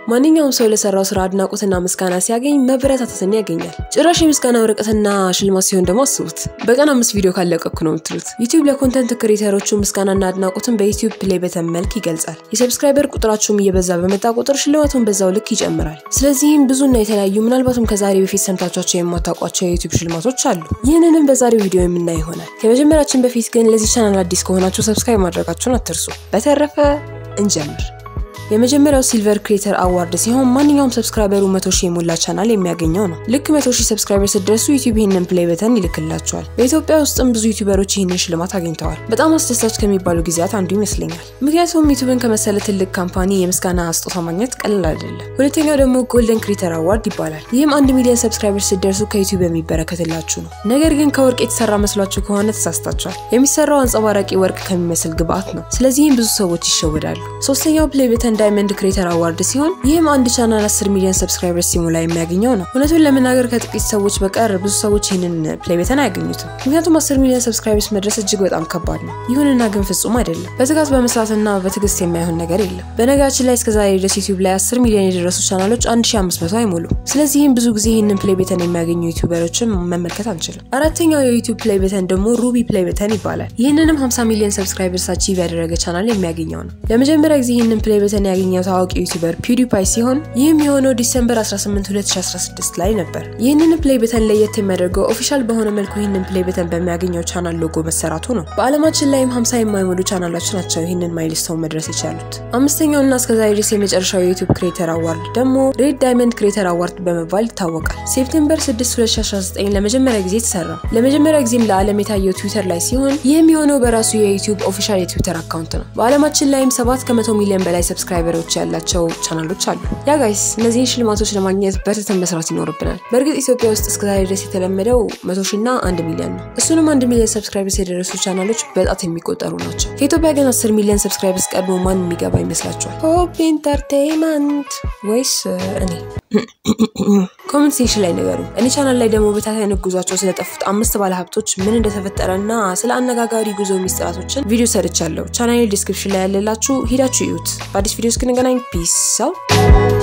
ማንኛውም ሰው ለሰራው ስራ አድናቆትና ምስጋና ሲያገኝ መበረታታትን ያገኛል። ጭራሽ የምስጋና ወረቀትና ሽልማት ሲሆን ደግሞ አስቡት፣ በቀን አምስት ቪዲዮ ካለቀኩ ነው የምትሉት። ዩቲዩብ ለኮንተንት ክሬተሮቹ ምስጋናና አድናቆትን በዩቲዩብ ፕሌይ በተን መልክ ይገልጻል። የሰብስክራይበር ቁጥራችሁም እየበዛ በመጣ ቁጥር ሽልማቱን በዛው ልክ ይጨምራል። ስለዚህም ብዙና የተለያዩ ምናልባትም ከዛሬ በፊት ሰምታችኋቸው የማታውቋቸው የዩቲዩብ ሽልማቶች አሉ። ይህንንም በዛሬው ቪዲዮ የምናይ ይሆናል። ከመጀመራችን በፊት ግን ለዚህ ቻናል አዲስ ከሆናችሁ ሰብስክራይብ ማድረጋችሁን አትርሱ። በተረፈ እንጀምር። የመጀመሪያው ሲልቨር ክሬተር አዋርድ ሲሆን ማንኛውም ሰብስክራይበሩ መቶ ሺህ የሞላ ቻናል የሚያገኘው ነው። ልክ መቶ ሺህ ሰብስክራይበር ስትደርሱ ዩቲዩብ ይህንን ፕሌይ በተን ይልክላቸዋል። በኢትዮጵያ ውስጥም ብዙ ዩቲዩበሮች ይህንን ሽልማት አግኝተዋል። በጣም አስደሳች ከሚባሉ ጊዜያት አንዱ ይመስለኛል። ምክንያቱም ዩቲዩብን ከመሰለ ትልቅ ካምፓኒ የምስጋና ስጦታ ማግኘት ቀላል አይደለም። ሁለተኛው ደግሞ ጎልደን ክሬተር አዋርድ ይባላል። ይህም አንድ ሚሊዮን ሰብስክራይበር ስትደርሱ ከዩቲዩብ የሚበረከትላችሁ ነው። ነገር ግን ከወርቅ የተሰራ መስሏችሁ ከሆነ ተሳስታችኋል። የሚሰራው አንጸባራቂ ወርቅ ከሚመስል ግብአት ነው። ስለዚህም ብዙ ሰዎች ይሸወዳሉ። ሶስተኛው ፕሌይ በተን ዳይመንድ ክሬተር አዋርድ ሲሆን ይህም አንድ ቻናል 10 ሚሊዮን ሰብስክራይበርስ ሲሞላ የሚያገኘው ነው። እውነቱን ለመናገር ከጥቂት ሰዎች በቀር ብዙ ሰዎች ይህንን ፕሌይ በተን አያገኙትም። ምክንያቱም 10 ሚሊዮን ሰብስክራይበርስ መድረስ እጅግ በጣም ከባድ ነው። ይሁንና ግን ፍጹም አይደለም። በትጋት በመስራትና በትዕግስት የማይሆን ነገር የለም። በነገራችን ላይ እስከዛሬ ድረስ ዩቲዩብ ላይ 10 ሚሊዮን የደረሱ ቻናሎች 1500 አይሞሉ። ስለዚህም ብዙ ጊዜ ይህንን ፕሌይ በተን የሚያገኙ ዩቲዩበሮችን መመልከት አንችልም። አራተኛው የዩቲዩብ ፕሌይ በተን ደግሞ ሩቢ ፕሌይ በተን ይባላል። ይህንንም 50 ሚሊዮን ሰብስክራይበርስ አቺቭ ያደረገ ቻናል የሚያገኘው ነው። ለመጀመሪያ ጊዜ ይህንን ፕሌይ በተን ያገኘው ታዋቂ ዩቲዩበር ፒውዲፓይ ሲሆን ይህም የሆነው ዲሰምበር 18 2016 ላይ ነበር። ይህንን ፕሌይ በተን ለየት የሚያደርገው ኦፊሻል በሆነ መልኩ ይህንን ፕሌይ በተን በሚያገኘው ቻናል ሎጎ መሰራቱ ነው። በዓለማችን ላይም 50 የማይሞሉ ቻናሎች ናቸው ይህንን ማይልስቶን መድረስ የቻሉት። አምስተኛውና እስከዛሬ ድረስ የመጨረሻው የዩቲዩብ ክሬተር አዋርድ ደግሞ ሬድ ዳይመንድ ክሬተር አዋርድ በመባል ይታወቃል። ሴፕቴምበር 6 2019 ለመጀመሪያ ጊዜ ተሰራ። ለመጀመሪያ ጊዜም ለዓለም የታየው ትዊተር ላይ ሲሆን ይህም የሆነው በራሱ የዩቲዩብ ኦፊሻል የትዊተር አካውንት ነው። በዓለማችን ላይም 7 ከመቶ ሚሊዮን በላይ ሰብስክራይበሮች ያላቸው ቻናሎች አሉ። ያ ጋይስ እነዚህን ሽልማቶች ለማግኘት በርትተን መስራት ይኖርብናል። በእርግጥ ኢትዮጵያ ውስጥ እስከዛሬ ድረስ የተለመደው መቶ ሺና አንድ ሚሊዮን ነው። እሱንም አንድ ሚሊዮን ሰብስክራይበርስ የደረሱ ቻናሎች በጣት የሚቆጠሩ ናቸው። ከኢትዮጵያ ግን 10 ሚሊዮን ሰብስክራይበርስ ቀድሞ ማን የሚገባ ይመስላችኋል? ሆፕ ኢንተርቴይንመንት ወይስ እኔ? ኮመንት ሴክሽን ላይ ነገሩ። እኔ ቻናል ላይ ደግሞ በታታይ ጉዟቸው ስለጠፉት አምስት ባለሀብቶች ምን እንደተፈጠረ እና ስለ አነጋጋሪ ጉዞ ሚስጥራቶችን ቪዲዮ ሰርቻለሁ። ቻናሌ ዲስክሪፕሽን ላይ ያለላችሁ ሂዳችሁ እዩት። በአዲስ ቪዲዮ እስክንገናኝ ፒስ ሰው